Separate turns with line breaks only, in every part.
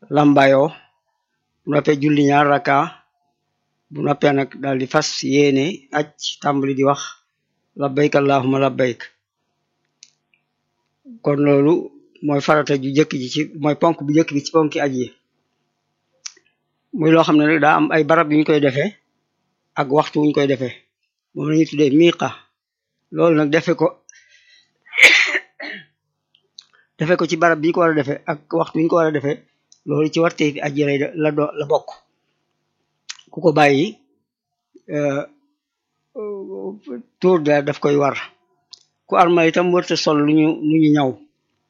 lambayoo bu noppee julli ñaar raka bu noppee nag daal di fas yéene aj tàmbali di wax labbayk allahumma labbayk kon loolu mooy farata ju jëkk ji ci mooy ponk bu jëkk bi ci ponki aj yi muy loo xam ne nag daa am ay barab yuñ koy defee ak waxtu wuñ koy defee moom lañuy tuddee miiqa loolu nag defe ko defe ko ci barab bi ñu ko war a defee ak waxtu wuñ ko war a defee loolu ci warte fi aji lay la do la bokk ku ko bàyyi tuur da daf koy war ku armal itam wërta sol lu ñu lu ñu ñaw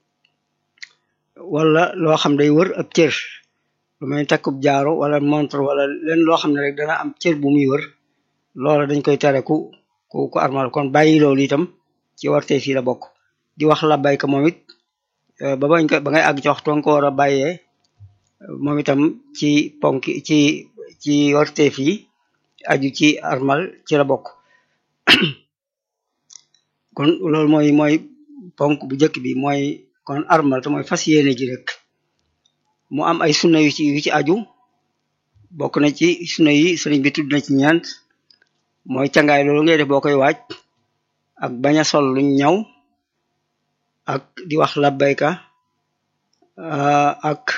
wala loo xam day wër ab cër lu mel ni takkub jaaro wala montre wala leen loo xam ne rek dana am cër bu muy wër loola dañ koy tere ku ku ku armal kon bàyyi loolu itam ci warte fii la bokk di wax labbayka moom it ba bañ ko ba ngay àgg ci waxtu nga ko war a bàyyee moom itam ci ponk ci ci warteef yi aju ci armal ci la bokk kon loolu mooy mooy ponk bu njëkk bi mooy kon armal te mooy fas yéene ji rek mu am ay sunna yu ci yu ci aju bokk na ci sunna yi sëriñ bi tudd na ci ñeent mooy cangaay loolu ngay def boo koy waaj ak bañ a sol luñ ñaw ak di wax labbayka ak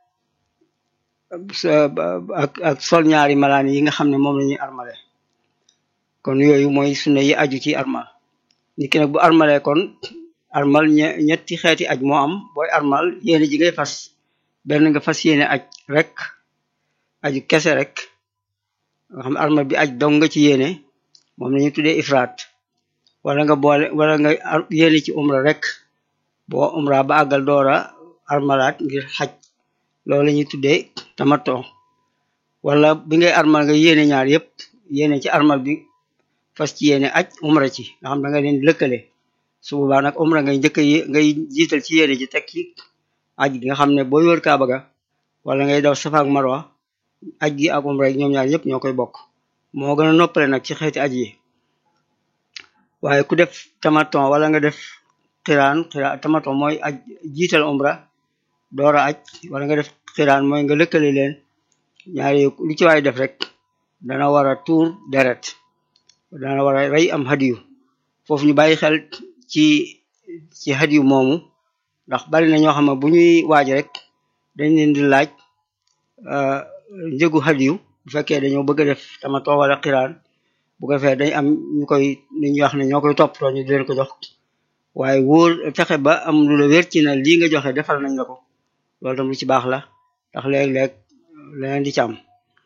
ak ak sol ñaari malaan yi nga xam ne moom la ñuy armale kon yooyu mooy sunna yi aju ci armal nit ki nag bu armale kon armal ñetti xeeti aj moo am booy armal yéene ji ngay fas benn nga fas yéene aj rek aju kese rek nga xam ne armal bi aj dong nga ci yéene moom la ñuy tuddee ifraat wala nga boole wala nga yéene ci umra rek boo umra ba àggal doora armalaat ngir xaj loolu la ñuy tuddee tamato wala bi ngay armal nga yéene ñaar yépp yéene ci armal bi fas ci yéene aj umra ci nga xam da nga leen lëkkale su boobaa nag umra ngay njëkk ngay jiital ci yéene ji teg ci aj gi nga xam ne booy wër kaaba ga wala ngay daw safa ak marwa aj gi ak umra ñoom ñaar yépp ñoo koy bokk moo gën a noppale nag ci xeeti aj yi waaye ku def tamaton wala nga def xiraan xiraan tamaton mooy aj jiital umra doora aj wala nga def xiraan mooy nga lëkkale leen ñaari lu ci waay def rek dana war a tuur deret dana war a rey am hadiyu foofu ñu bàyyi xel ci ci hadiyu moomu ndax bari na ñoo xam ne bu ñuy waaj rek dañ leen di laaj njëgu hadiyu bu fekkee dañoo bëgg a def tamaton wala xiraan bu ko defee dañ am ñu koy ni ñuy wax ne ñoo koy toppatoo ñu di leen ko jox waaye wóor fexe ba am lu la wér ci na lii nga joxe defal nañ la ko loolu tam lu ci baax la ndax léeg-léeg leneen di ci am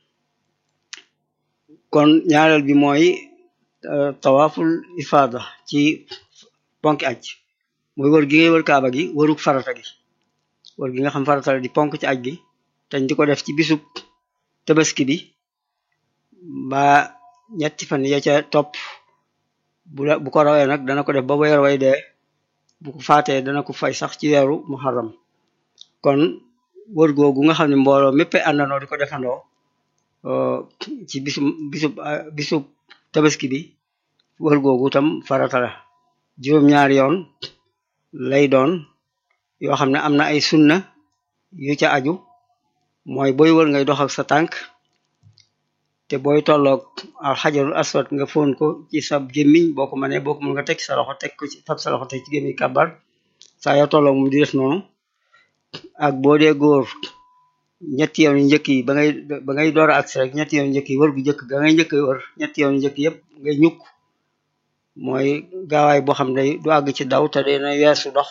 kon ñaareel bi mooy tawaaful ifaada ci ponk aj mooy wër gi ngay wër kaaba gi wëruk farata gi wër gi nga xam farata la di ponk ci aj gi teñ di ko def ci bisub tabaski bi ba ñetti fan ya ca topp bu bu ko rawee nag dana ko def ba weer way dee bu ko faatee dana ko fay sax ci weeru muharram kon wër googu nga xam ne mbooloo mépp àndandoo di ko defandoo ci bisu bisu bisu tabaski bi wër googu tam farata la juróom-ñaari yoon lay doon yoo xam ne am na ay sunna yu ca aju mooy booy wër ngay dox ak sa tànk te booy tolloog al xajarul aswad nga foon ko ci sa gémmiñ boo ko mënee boo ko mën nga teg sa loxo teg ko ci fab sa loxo teg ci gémmiñ kàbbar saa yoo tolloog moom di def noonu ak boo dee góor ñetti yoon yu njëkk yi ba ngay ba ngay door a agsi rek ñetti yoon yu njëkk yi wër gu njëkk ga ngay njëkk wër ñetti yoon yu njëkk yëpp ngay ñukk mooy gaawaay boo xam ne du àgg ci daw te dina weesu dox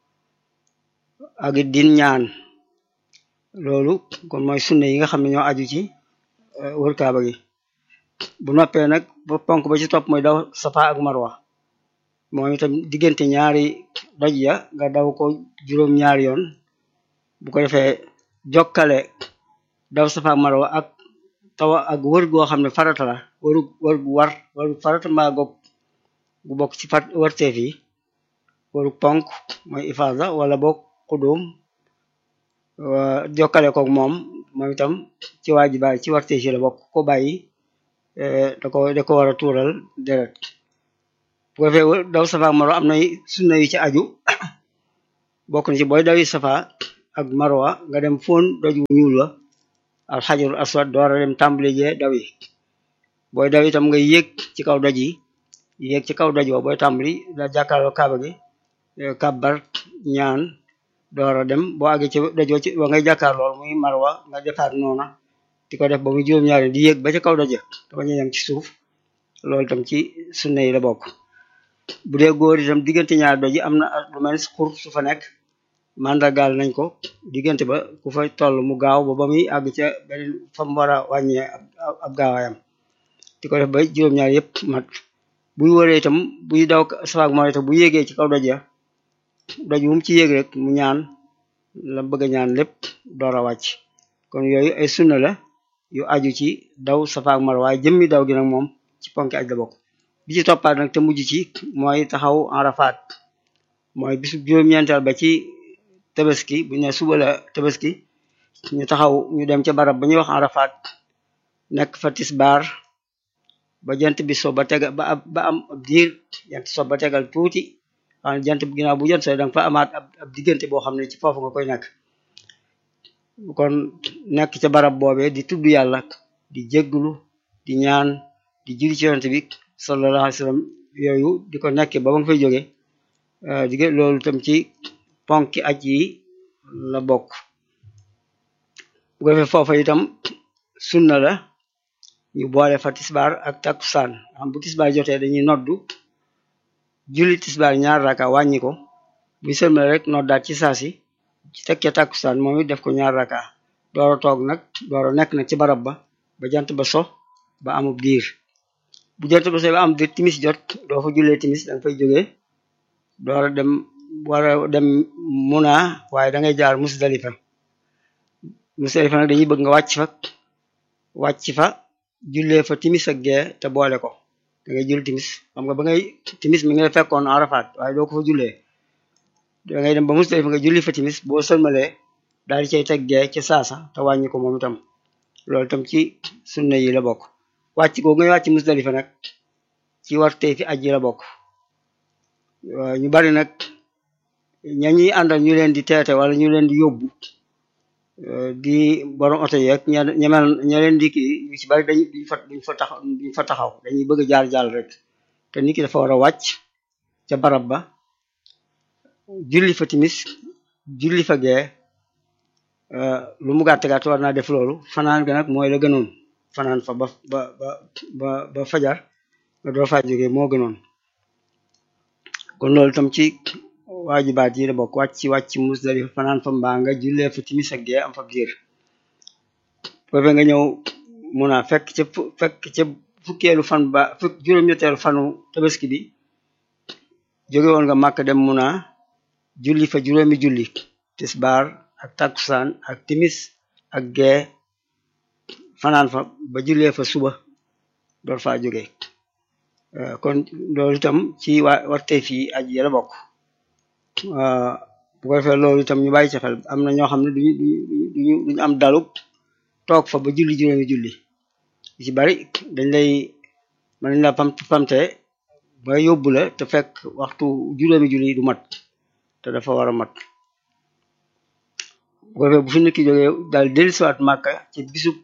ak it din ñaan loolu kon mooy sunne yi nga xam ne ñoo aju ci wër kaaba gi bu noppee nag ba ponk ba ci topp mooy daw safa ak marwa moom itam diggante ñaari doj ya nga daw ko juróom ñaari yoon bu ko defee jokkale daw safa ak marwa ak tawa ak wër goo xam ne farata la wëru wër gu war wëru farata mbaa goog gu bokk ci fat wërteef yi wëru ponk mooy ifaada wala boog xudum jokkale koog moom moom itam ci waajibaay ci wërteef yi la bokk ko bàyyi da ko da ko war a tuural deret bu ko defee daw safa ak marwa am na sunna yu ci aju bokk na ci booy dawi safa ak marwa nga dem fóon doj wu ñuul wa al xajarul aswad door a dem tàmbali jee daw yi booy daw itam nga yéeg ci kaw doj yi yéeg ci kaw doj wa booy tàmbali da jàkkaarloo kaaba gi kabbar ñaan door a dem boo àggee ci doj wa ci wa ngay jàkkaarloo muy marwa nga defaat noona di ko def ba muy juróom-ñaari di yéeg ba ca kaw doj te bañ a yem ci suuf loolu itam ci sunna yi la bokk bu dee góor itam diggante ñaari doj yi am na lu mel xur su fa nekk mandargaal nañ ko diggante ba ku fa toll mu gaaw ba ba muy àgg ca beneen fa mu war a wàññee ab gaawaayam di ko def ba juróom-ñaar yëpp mat buy wëree itam buy daw safaak moo itam bu yéegee ci kaw doj ya doj wu mu ci yéeg rek mu ñaan la bëgg a ñaan lépp door a wàcc kon yooyu ay sunna la yu aju ci daw safaak mar waaye jëmmi daw gi nag moom ci ponki aj la bokk bi ci toppaat nag te mujj ci mooy taxaw Arafat mooy bisu juróom-ñeenteel ba ci tabaski bu ñu ne suba la tabaski ñu taxaw ñu dem ca barab ba ñuy wax Arafat nekk fa tisbaar ba jant bi so ba tegal ba ba am ab diir jant so ba tegal tuuti xam jant bi ginnaaw bu jant so danga fa amaat ab diggante boo xam ne ci foofu nga koy nekk kon nekk ca barab boobee di tudd yàlla di jégglu di ñaan di julli ci yonent bi sallallahu alayhi wa sallam yooyu di ko nekkee ba ba nga fay jóge di loolu tam ci ponki aj yi la bokk bu ko defee foofa itam sunna la ñu boole fa tisbaar ak takkusaan xam bu tisbaar jotee dañuy noddu julli tisbaar ñaar raka wàññi ko bu sëlmal rek noddaat ci saasi ci tekkee takkusaan moom it def ko ñaar raka doora toog nag doora nekk nag ci barab ba ba jant ba so ba amub diir bu jant ba so ba am diir timis jot doo fa jullee timis danga fay jógee doora dem wara dem muna waaye da ngay jaar musdalifa musdalifa nag dañuy bëgg nga wàcc fa wàcc fa jullee fa timis ak gee te boole ko da ngay jul timis xam nga ba ngay timis mi ngi fekkoon Arafat waaye doo ko fa jullee da ngay dem ba musdalifa nga julli fa timis boo sëlmalee daal di cay teg gee ca saasa te wàññi ko moom itam loolu itam ci sunna yi la bokk wàcc googu ngay wàcc musdalifa nag ci warte fi aj yi la bokk ñu bari nag ña ñuy àndal ñu leen di teete wala ñu leen di yóbbu di borom oto yeeg ña ñemel ña leen di kii ñu ci bari dañu duñ fa duñ fa taxaw duñ fa taxaw dañuy bëgg jaar jàll rek te nit ki dafa war a wàcc ca barab ba julli fa timis julli fa gee lu mu gàtt gàtt war naa def loolu fanaan ga nag mooy la gënoon fanaan fa ba ba ba ba ba fajar nga doo faa jógee moo gënoon kon loolu tam ci waajibaat yi la bokk wàcc ci wàcc Musdalifa fanaan fa mbaa nga jullee fa timis ak gee am fa diir foofe nga ñëw mun a fekk ca fekk ca fukkeelu fan ba fukk juróom-ñetteelu fanu tabaski bi jóge woon nga màkk dem mun a julli fa juróomi julli tisbaar ak takkusaan ak timis ak gee fanaan fa ba jullee fa suba door faa jóge kon loolu itam ci waa warte fii aj yi la bokk bu ko defee loolu itam ñu bàyyi ci xel am na ñoo xam ne duñu duñu duñu am dalub toog fa ba julli juróomi julli ci bari dañ lay mën nañ la pam pamte ba yóbbu la te fekk waxtu juróomi julli du mat te dafa war a mat bu ko defee bu fi nit ki jógee daal dellusiwaat màkka ci bisub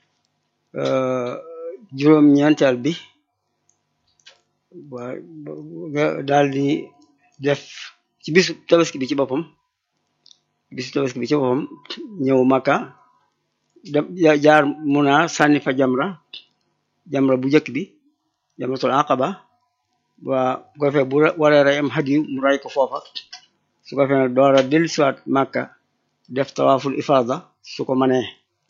juróom-ñeenteel bi waa daal di def ci bisu tabaski bi ci boppam bisu tabaski bi ci boppam ñëw Makka dem jaar Muna sànni fa jamra jamra bu njëkk bi jamratul aqaba waa bu ko defee bu waree rey am hadiyu mu ray ko foofa su ko defee nag door a dellusiwaat Makka def tawaaful ifada su ko manee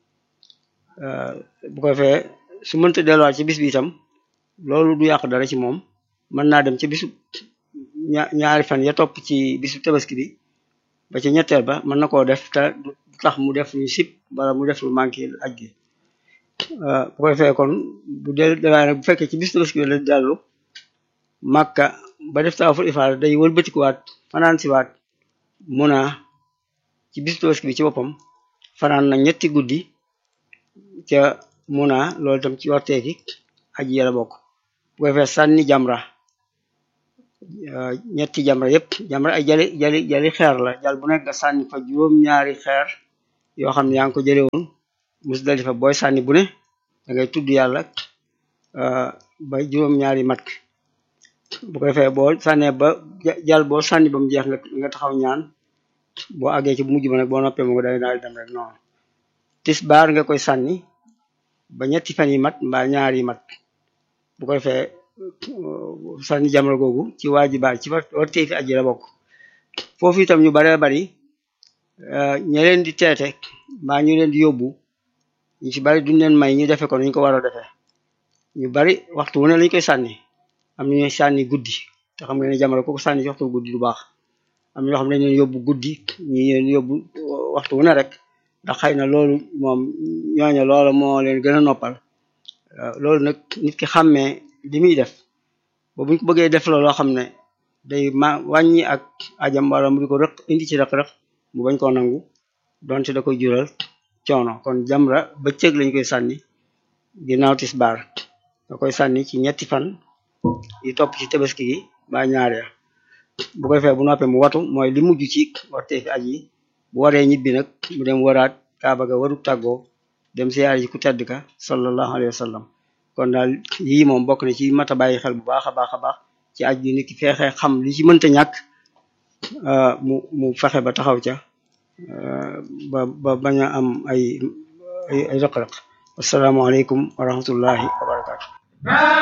bu ko defee su mënta delluwaat ci bis bi itam loolu du yàq dara ci moom mën naa dem ci bisu ñaari fan ya topp ci bisu tabaski bi ba ci ñetteel ba mën na koo def te du tax mu def lu sip wala mu def lu manqué aj gi bu ko defee kon bu del dawaaye nag bu fekkee ci bisu tabaski bi la dellu màkka ba def tawaaful ifaada day wëlbatikuwaat fanaan siwaat muna ci bisu tabaski bi ci boppam fanaan na ñetti guddi ca muna loolu tam ci warteefi aj yi la bokk bu ko defee sànni jamra ñetti jamra yépp jamra ay jali jali jali xeer la jal bu nekk nga sànni fa juróom-ñaari xeer yoo xam ne yaa ngi ko jële woon Musdalifa booy sànni bu ne da ngay tudd yàlla ba juróom-ñaari mat bu ko defee boo sànnee ba jal boo sànni ba mu jeex nga nga taxaw ñaan boo àggee ci bu mujj ba nag boo noppee mu day daal dem rek noonu tisbaar nga koy sànni ba ñetti fan yi mat mbaa ñaar yi mat bu ko defee sànni jamra googu ci waajibaat ci war tey fi aji la bokk foofu itam ñu baree bari ña leen di teete mbaa ñu leen di yóbbu ñu ci bari duñ leen may ñu defe ko ñu ko war a defee ñu bari waxtu wu ne lañ koy sànni am na ñuy sànni guddi te xam nga ne jamra kooku sànni ci waxtu guddi du baax am na ñoo xam ne dañ leen yóbbu guddi ñi leen yóbbu waxtu wu ne rek ndax xëy na loolu moom ñooñu loolu moo leen gën a noppal loolu nag nit ki xàmmee li muy def ba buñ ko bëggee def la loo xam ne day ma wàññi ak ajam wala mu di ko rëq indi ci rëq-rëq mu bañ koo nangu donte da koy jural coono kon jamra bëccëg lañ koy sànni ginnaaw tisbaar da koy sànni ci ñetti fan yi topp ci tabaski gi ba ñaar ya bu ko defee bu noppee mu watu mooy li mujj ci wartee fi aj yi bu waree ñibbi nag mu dem waraat kaaba ga waru tàggoo dem siyaare ji ku tedd ka sallallahu alayhi wa sallam kon daal yii moom bokk na ci mat a bàyyi xel bu baax a baax a baax ci aj gi nit ki feexee xam li ci mënta ñàkk mu mu fexe ba taxaw ca ba ba bañ a am ay ay ay rëq-rëq asalaamaaleykum wa rahmatullahi wa barakatu